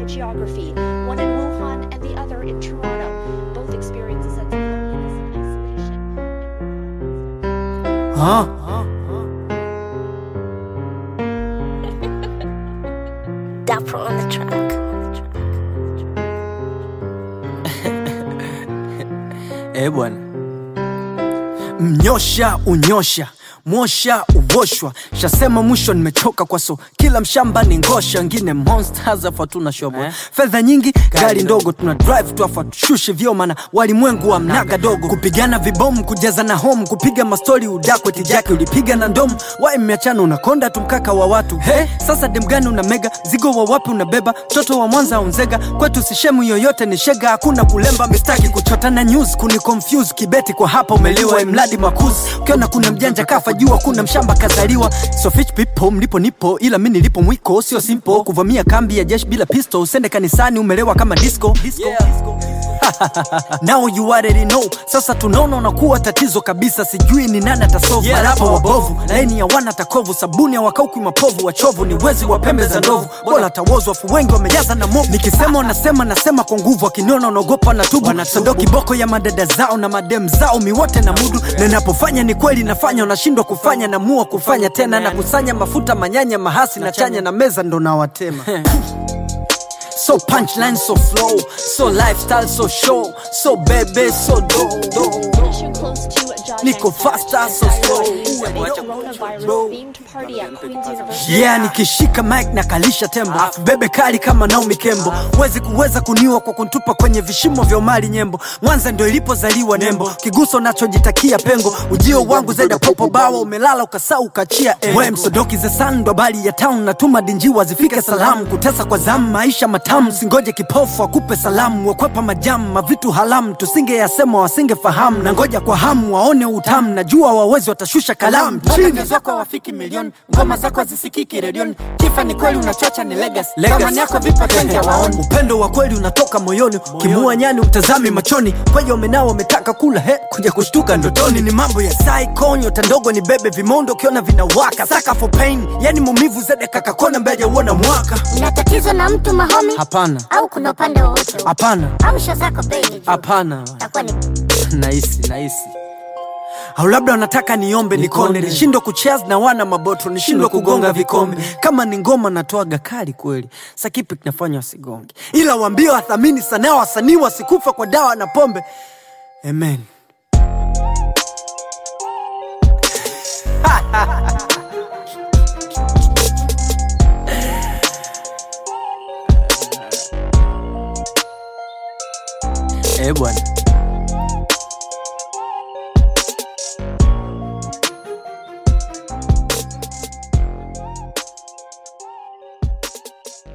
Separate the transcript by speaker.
Speaker 1: geography, one in Wuhan and the other in Toronto. Both experience a sense of loneliness and isolation.
Speaker 2: Huh?
Speaker 3: Dapper on the track.
Speaker 2: Eh bwana, mnyosha unyosha mwosha uvoshwa shasema mwisho nimechoka kwa so kila mshamba ni ngosha ngine monsters afa tuna shobo
Speaker 4: Eh?
Speaker 2: fedha nyingi gari ndogo tuna drive tu afa tushushe vyo mana walimwengu wa mnaga dogo kupigana vibomu kujaza na home kupiga mastori udakwe tijake ulipiga na ndomu wai mmeachana unakonda tu mkaka wa watu he sasa demgani una mega zigo wa wapi unabeba mtoto wa mwanza unzega kwetu sishemu yoyote ni shega hakuna kulemba mistaki kuchota na news kuni confuse kibeti kwa hapa umeliwa mladi makuzi ukiona kuna mjanja kafa jua kuna mshamba kazaliwa so fish people mlipo nipo ila mi nilipo mwiko sio simple kuvamia kambi ya jeshi bila pistol usende kanisani umelewa kama disco, disco. Now you already know. Sasa tunaona unakuwa tatizo kabisa, sijui ni nani atasolve yeah, marapa wabovu, laini ya wana takovu, sabuni ya wakauki mapovu, wachovu ni wezi wa pembe za ndovu, bora tawozwa afu wengi wamejaza na movu. Nikisema unasema nasema kwa nguvu, wakiniona unaogopa na tubu, wanasando kiboko ya madada zao na madem zao, miwote na mudu, na napofanya ni kweli nafanya, unashindwa kufanya, namua kufanya tena, na kusanya mafuta manyanya mahasi na chanya na meza ndo nawatema So punchline, so flow, so lifestyle, so show, so baby, so do, do.
Speaker 1: Mission close to John
Speaker 2: Niko
Speaker 1: Hancock
Speaker 2: faster, so
Speaker 1: Science
Speaker 2: slow.
Speaker 1: Release a
Speaker 2: Wacha
Speaker 1: coronavirus-themed party at Queen's University.
Speaker 2: Yeah, nikishika mic na kalisha tembo Afu bebe kali kama Naomi Kembo Wezi kuweza kuniwa kwa kuntupa kwenye vishimo vya umali nyembo Mwanza ndo ilipozaliwa nembo Kiguso nachojitakia pengo Ujio wangu zaida popo bawa Umelala ukasau ukachia engo We msodoki ze sun ndo bali ya town Natuma dinjiwa zifike salamu Kutesa kwa zamu maisha matamu Singoje kipofu akupe salamu Wekwepa majamu mavitu halamu Tusinge yasema wasinge fahamu Na ngoja kwa hamu waone utamu Najua wawezi watashusha kalamu Chini zako wafiki milioni Ngoma zako hazisikiki redioni Kifa ni kweli unachocha ni legacy Thamani yako vipa kenja waoni Upendo wa kweli unatoka moyoni Kimua nyani utazami machoni Kweja umenao wametaka kula he Kuja kushtuka ndotoni ni mambo ya psycho Nyota ndogo ni bebe vimondo Ukiona vinawaka Saka for pain Yani mumivu zede kakakona mbeja uona mwaka
Speaker 3: Una tatizo na mtu mahomi
Speaker 2: Hapana
Speaker 3: au kuna upande wowote
Speaker 2: Hapana
Speaker 3: au sho zako baby
Speaker 2: Hapana
Speaker 3: takuwa ni
Speaker 2: nahisi nahisi au labda wanataka niombe nikone nishindwe kucheza na wana maboto nishindwe kugonga vikombe kama ni ngoma natoaga kali kweli sa kipi kinafanya wasigonge ila waambie wathamini sanaa wasanii wasikufa kwa dawa na pombe amen eh bwana